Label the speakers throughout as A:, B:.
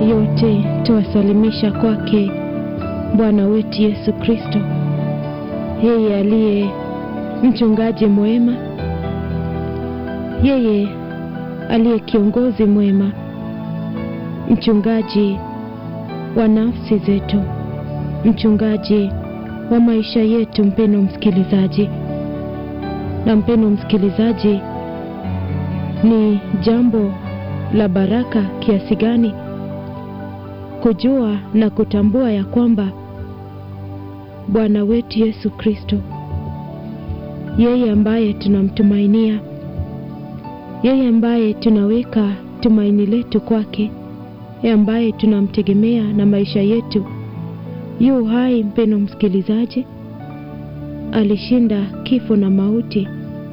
A: yote tuwasalimisha kwake Bwana wetu Yesu Kristo, yeye aliye mchungaji mwema, yeye aliye kiongozi mwema, mchungaji wa nafsi zetu, mchungaji wa maisha yetu. Mpendo msikilizaji, na mpendo msikilizaji, ni jambo la baraka kiasi gani kujua na kutambua ya kwamba Bwana wetu Yesu Kristo, yeye ambaye tunamtumainia, yeye ambaye tunaweka tumaini letu kwake, yeye ambaye tunamtegemea na maisha yetu, yu hai. Mpendo msikilizaji, alishinda kifo na mauti,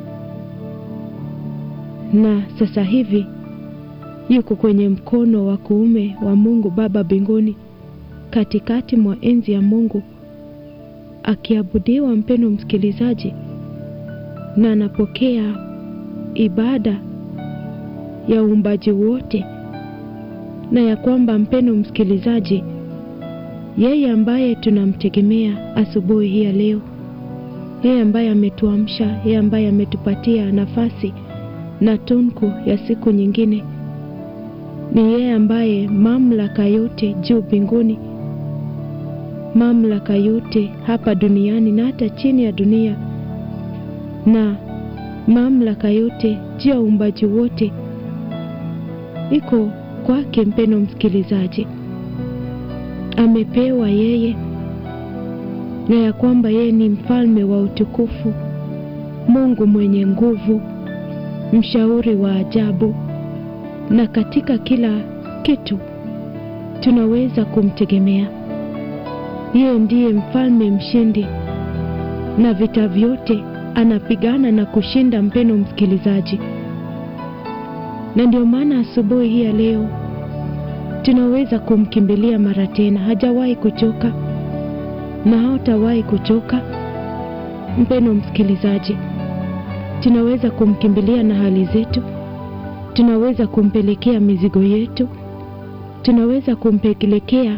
A: na sasa hivi yuko kwenye mkono wa kuume wa Mungu Baba mbinguni, katikati mwa enzi ya Mungu akiabudiwa, mpendo msikilizaji, na anapokea ibada ya uumbaji wote, na ya kwamba mpendo msikilizaji, yeye ambaye tunamtegemea asubuhi hii ya leo, yeye ambaye ametuamsha, yeye ambaye ametupatia nafasi na tunku ya siku nyingine ni yeye ambaye mamlaka yote juu mbinguni, mamlaka yote hapa duniani na hata chini ya dunia, na mamlaka yote juu ya uumbaji wote iko kwake. Mpendo msikilizaji, amepewa yeye, na ya kwamba yeye ni mfalme wa utukufu, Mungu mwenye nguvu, mshauri wa ajabu na katika kila kitu tunaweza kumtegemea yeye. Ndiye mfalme mshindi, na vita vyote anapigana na kushinda. Mpendo msikilizaji, na ndio maana asubuhi hii ya leo tunaweza kumkimbilia mara tena. Hajawahi kuchoka na hatawahi kuchoka. Mpendo msikilizaji, tunaweza kumkimbilia na hali zetu tunaweza kumpelekea mizigo yetu, tunaweza kumpelekea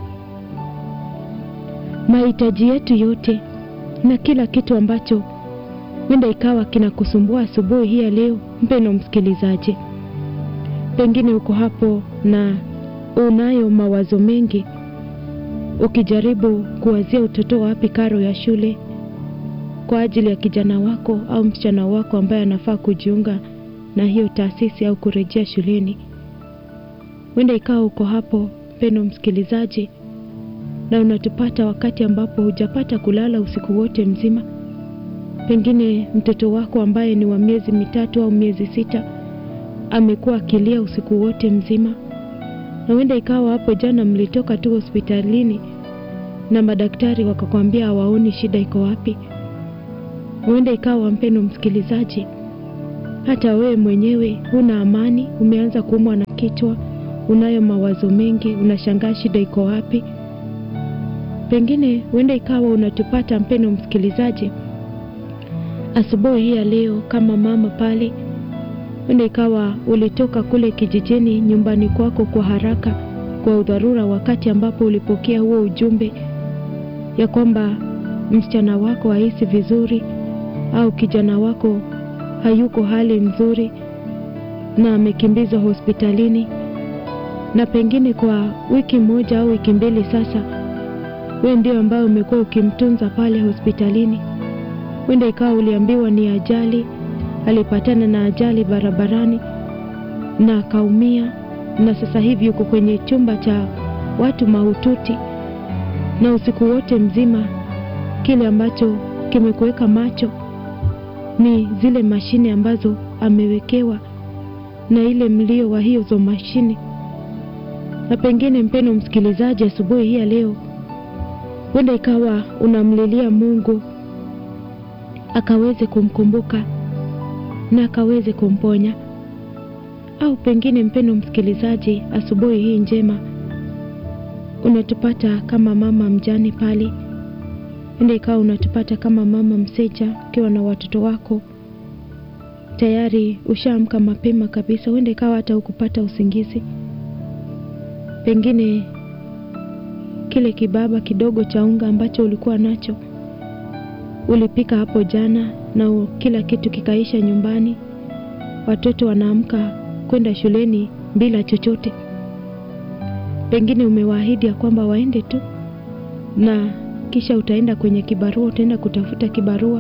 A: mahitaji yetu yote na kila kitu ambacho wenda ikawa kinakusumbua asubuhi hii ya leo. Mpendo msikilizaji, pengine uko hapo na unayo mawazo mengi, ukijaribu kuwazia utoto wapi karo ya shule kwa ajili ya kijana wako au msichana wako ambaye anafaa kujiunga na hiyo taasisi au kurejea shuleni. Wenda ikawa uko hapo mpendo msikilizaji, na unatupata wakati ambapo hujapata kulala usiku wote mzima. Pengine mtoto wako ambaye ni wa miezi mitatu au miezi sita amekuwa akilia usiku wote mzima, na wenda ikawa hapo jana mlitoka tu hospitalini na madaktari wakakwambia hawaoni shida iko wapi. Wenda ikawa mpendo msikilizaji hata wewe mwenyewe huna amani, umeanza kuumwa na kichwa, unayo mawazo mengi, unashangaa shida iko wapi. Pengine huenda ikawa unatupata mpendo msikilizaji asubuhi hii ya leo kama mama pale, huenda ikawa ulitoka kule kijijini nyumbani kwako kwa haraka, kwa udharura, wakati ambapo ulipokea huo ujumbe ya kwamba msichana wako hahisi vizuri au kijana wako hayuko hali nzuri na amekimbizwa hospitalini, na pengine kwa wiki moja au wiki mbili sasa, wewe ndio ambayo umekuwa ukimtunza pale hospitalini. Wenda ikawa uliambiwa ni ajali, alipatana na ajali barabarani na akaumia, na sasa hivi yuko kwenye chumba cha watu mahututi, na usiku wote mzima kile ambacho kimekuweka macho ni zile mashine ambazo amewekewa na ile mlio wa hizo mashine. Na pengine mpendo msikilizaji, asubuhi hii ya leo, wenda ikawa unamlilia Mungu akaweze kumkumbuka na akaweze kumponya, au pengine mpendo msikilizaji, asubuhi hii njema unatupata kama mama mjane pale ende ikawa unatupata kama mama mseja ukiwa na watoto wako tayari ushaamka mapema kabisa, huenda ikawa hata ukupata usingizi. pengine kile kibaba kidogo cha unga ambacho ulikuwa nacho ulipika hapo jana na u- kila kitu kikaisha nyumbani, watoto wanaamka kwenda shuleni bila chochote. Pengine umewaahidi ya kwamba waende tu, na kisha utaenda kwenye kibarua, utaenda kutafuta kibarua,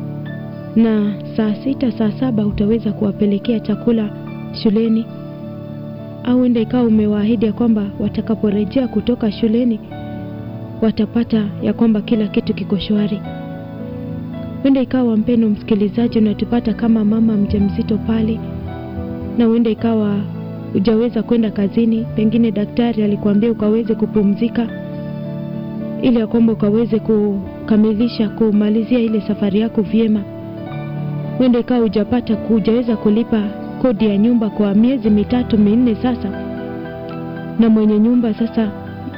A: na saa sita saa saba utaweza kuwapelekea chakula shuleni, au enda ikawa umewaahidi ya kwamba watakaporejea kutoka shuleni watapata ya kwamba kila kitu kiko shwari. Huenda ikawa mpendo msikilizaji, unatupata kama mama mjamzito pale, na huenda ikawa hujaweza kwenda kazini, pengine daktari alikuambia ukaweze kupumzika ili ya kwamba ukaweze kukamilisha kumalizia ile safari yako vyema. Huenda ikawa hujapata hujaweza kulipa kodi ya nyumba kwa miezi mitatu minne sasa, na mwenye nyumba sasa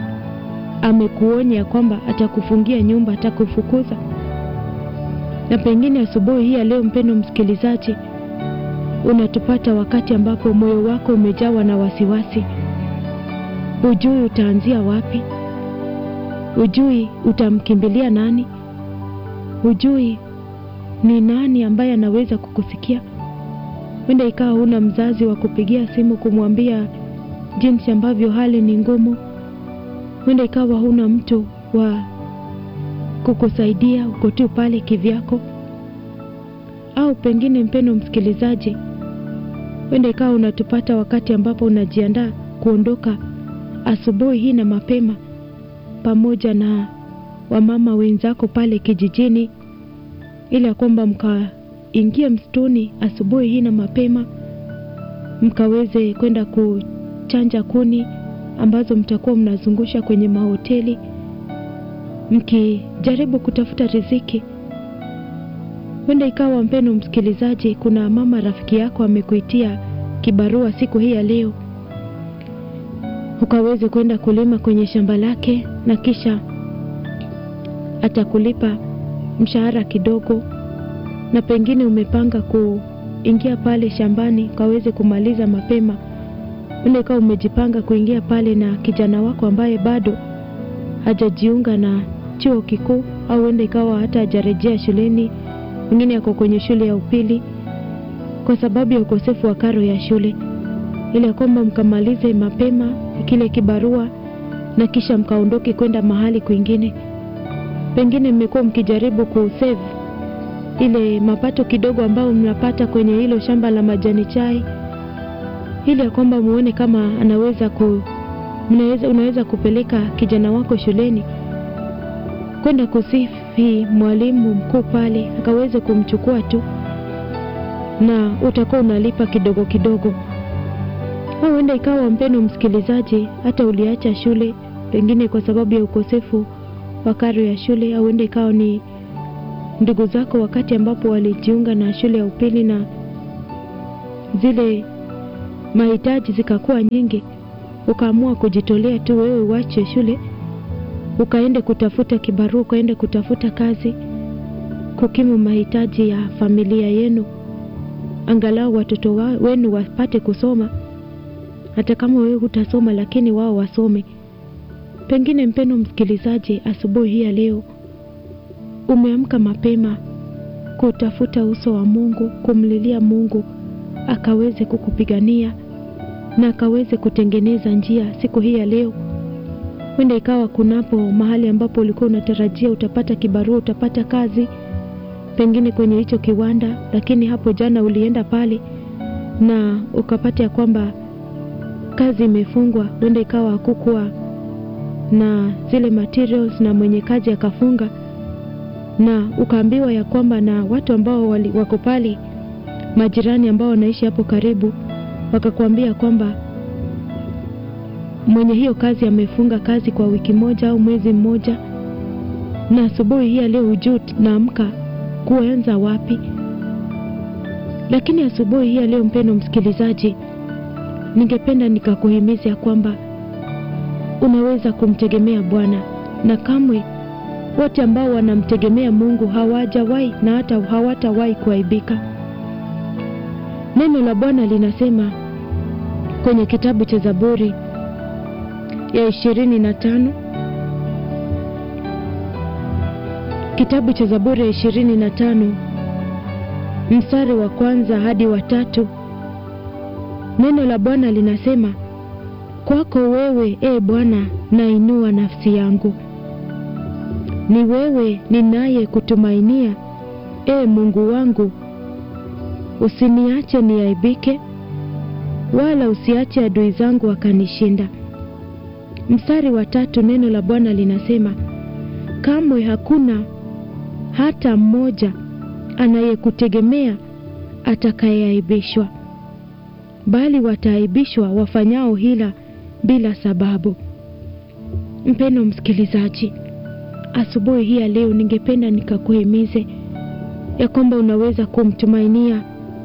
A: amekuonya kwamba atakufungia nyumba, atakufukuza. Na pengine asubuhi hii ya leo, mpendo msikilizaji, unatupata wakati ambapo moyo wako umejawa na wasiwasi, hujui utaanzia wapi, hujui utamkimbilia nani, hujui ni nani ambaye anaweza kukusikia. Huenda ikawa huna mzazi wa kupigia simu kumwambia jinsi ambavyo hali ni ngumu. Huenda ikawa huna mtu wa kukusaidia, uko tu pale kivyako. Au pengine, mpendo msikilizaji, huenda ikawa unatupata wakati ambapo unajiandaa kuondoka asubuhi hii na mapema, pamoja na wamama wenzako pale kijijini, ili ya kwamba mkaingie msituni asubuhi hii na mapema, mkaweze kwenda kuchanja kuni ambazo mtakuwa mnazungusha kwenye mahoteli mkijaribu kutafuta riziki. Huenda ikawa mpendo msikilizaji, kuna mama rafiki yako amekuitia kibarua siku hii ya leo, ukaweze kwenda kulima kwenye shamba lake, na kisha atakulipa mshahara kidogo, na pengine umepanga kuingia pale shambani ukaweze kumaliza mapema. Huenda ikawa umejipanga kuingia pale na kijana wako ambaye bado hajajiunga na chuo kikuu, au huenda ikawa hata hajarejea shuleni, mwingine ako kwenye shule ya upili kwa sababu ya ukosefu wa karo ya shule, ili ya kwamba mkamalize mapema kile kibarua na kisha mkaondoke kwenda mahali kwingine. Pengine mmekuwa mkijaribu kusave ile mapato kidogo ambayo mnapata kwenye hilo shamba la majani chai, ili ya kwamba muone kama anaweza ku mnaweza, unaweza kupeleka kijana wako shuleni kwenda kusifi mwalimu mkuu pale akaweze kumchukua tu, na utakuwa unalipa kidogo kidogo. Au huenda ikawa mpendo msikilizaji, hata uliacha shule pengine kwa sababu ya ukosefu wa karo ya shule, au huenda ikawa ni ndugu zako wakati ambapo walijiunga na shule ya upili na zile mahitaji zikakuwa nyingi, ukaamua kujitolea tu wewe uache shule ukaende kutafuta kibarua, ukaende kutafuta kazi, kukimu mahitaji ya familia yenu, angalau watoto wa, wenu wapate kusoma, hata kama wewe hutasoma, lakini wao wasome. Pengine mpendo msikilizaji, asubuhi hii ya leo umeamka mapema kutafuta uso wa Mungu, kumlilia Mungu akaweze kukupigania na akaweze kutengeneza njia siku hii ya leo. Huenda ikawa kunapo mahali ambapo ulikuwa unatarajia utapata kibarua, utapata kazi pengine kwenye hicho kiwanda, lakini hapo jana ulienda pale na ukapata ya kwamba kazi imefungwa. Huenda ikawa hakukuwa na zile materials na mwenye kazi akafunga, na ukaambiwa ya kwamba na watu ambao wali, wako pale majirani ambao wanaishi hapo karibu wakakuambia kwamba mwenye hiyo kazi amefunga kazi kwa wiki moja au mwezi mmoja, na asubuhi hii ya leo hujui naamka kuanza wapi. Lakini asubuhi hii ya leo, mpendo msikilizaji, ningependa nikakuhimiza ya kwamba unaweza kumtegemea Bwana, na kamwe wote ambao wanamtegemea Mungu hawajawahi na hata hawatawahi kuaibika. Neno la Bwana linasema kwenye kitabu cha Zaburi ya ishirini na tano kitabu cha Zaburi ya ishirini na tano mstari wa kwanza hadi wa tatu neno la Bwana linasema, kwako wewe e Bwana nainua nafsi yangu, ni wewe ninaye kutumainia, e Mungu wangu, usiniache niaibike, wala usiache adui zangu wakanishinda. Mstari wa tatu neno la Bwana linasema, kamwe hakuna hata mmoja anayekutegemea atakayeaibishwa, bali wataaibishwa wafanyao hila bila sababu. Mpendo msikilizaji, asubuhi hii ya leo ningependa nikakuhimize ya kwamba unaweza kumtumainia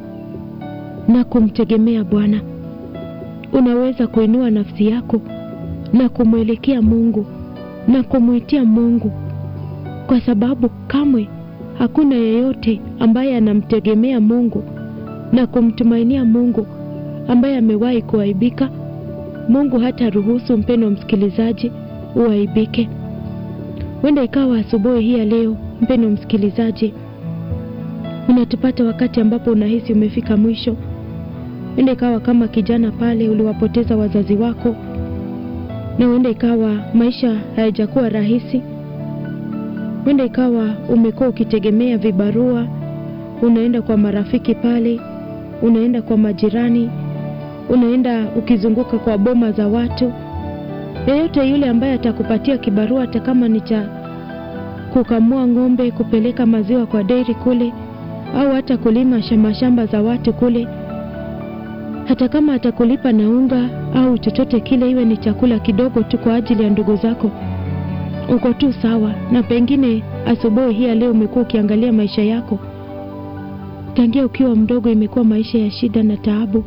A: na kumtegemea Bwana. Unaweza kuinua nafsi yako na kumwelekea Mungu na kumwitia Mungu, kwa sababu kamwe hakuna yeyote ambaye anamtegemea Mungu na kumtumainia Mungu ambaye amewahi kuaibika. Mungu hata ruhusu mpendo msikilizaji uaibike. Wenda ikawa asubuhi hii ya leo, mpendo msikilizaji, unatupata wakati ambapo unahisi umefika mwisho. Wenda ikawa kama kijana pale uliwapoteza wazazi wako, na wenda ikawa maisha hayajakuwa rahisi. Wenda ikawa umekuwa ukitegemea vibarua, unaenda kwa marafiki pale, unaenda kwa majirani, unaenda ukizunguka kwa boma za watu. Yeyote yule ambaye atakupatia kibarua, hata kama ni cha kukamua ng'ombe, kupeleka maziwa kwa dairy kule, au hata kulima shamba shamba za watu kule, hata kama atakulipa na unga au chochote kile, iwe ni chakula kidogo tu kwa ajili ya ndugu zako, uko tu sawa. Na pengine asubuhi hii ya leo umekuwa ukiangalia maisha yako tangia ukiwa mdogo, imekuwa maisha ya shida na taabu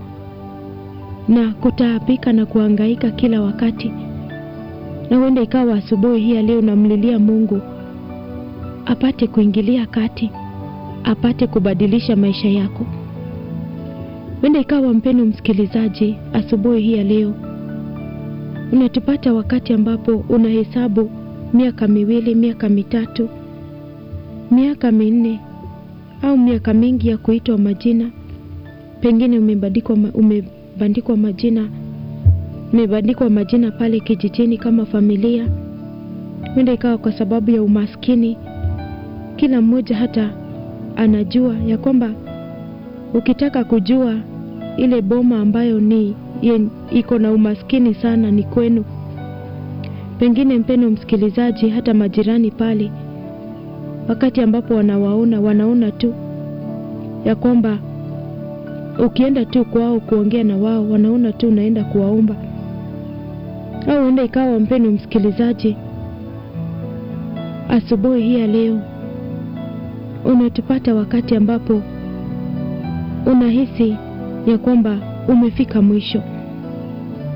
A: na kutaabika na kuhangaika kila wakati, na huenda ikawa asubuhi hii ya leo unamlilia Mungu apate kuingilia kati, apate kubadilisha maisha yako. Huenda ikawa mpendo msikilizaji, asubuhi hii ya leo unatupata wakati ambapo unahesabu miaka miwili, miaka mitatu, miaka minne au miaka mingi ya kuitwa majina. Pengine umebandikwa umebandikwa majina, umebandikwa majina pale kijijini kama familia. Huenda ikawa kwa sababu ya umaskini. Kila mmoja hata anajua ya kwamba ukitaka kujua ile boma ambayo ni iko na umaskini sana ni kwenu. Pengine mpendo msikilizaji, hata majirani pale, wakati ambapo wanawaona, wanaona tu ya kwamba ukienda tu kwao kuongea na wao, wanaona tu unaenda kuwaomba. Au huenda ikawa mpendo msikilizaji, asubuhi hii ya leo unatupata wakati ambapo unahisi ya kwamba umefika mwisho